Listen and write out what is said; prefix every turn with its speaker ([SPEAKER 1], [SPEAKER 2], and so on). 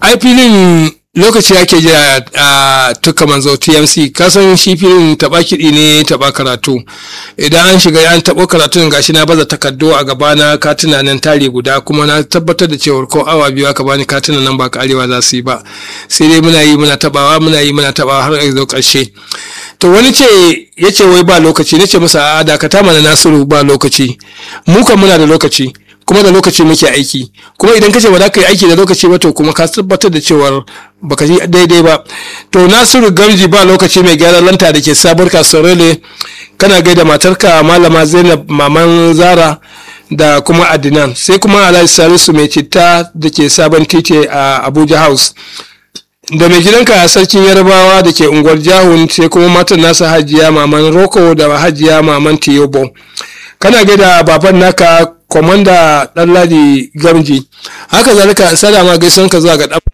[SPEAKER 1] ai filin lokaci ake jira a tuka manzo tmc kasan shi filin taba kiɗi ne taba karatu idan an shiga an taɓo karatun gashi na baza takardu a gabana katina nan tare guda kuma na tabbatar da cewar ko awa biyu aka bani katina nan ba karewa za su yi ba sai dai muna yi muna tabawa muna yi muna tabawa har a zo ƙarshe to wani ce ya ce wai ba lokaci na ce masa a dakata mana nasiru ba lokaci mu kan muna da lokaci kuma da lokaci muke aiki kuma idan kace ba za ka yi aiki da lokaci ba to kuma ka tabbatar da cewar baka yi daidai ba to nasiru gamji ba lokaci mai gyaran lanta da ke sabuwar kasuwar rele kana gaida matarka malama zainab maman zara da kuma adinan sai kuma alhaji salisu mai citta da ke sabon titi a abuja house da mai gidanka a sarkin yarbawa da ke unguwar jahun sai kuma matan nasa hajiya maman roko da hajiya maman tiyobo kana gaida baban naka komanda ɗanladi gamji haka zalika sada ma gaison ka zuwa ga ɗan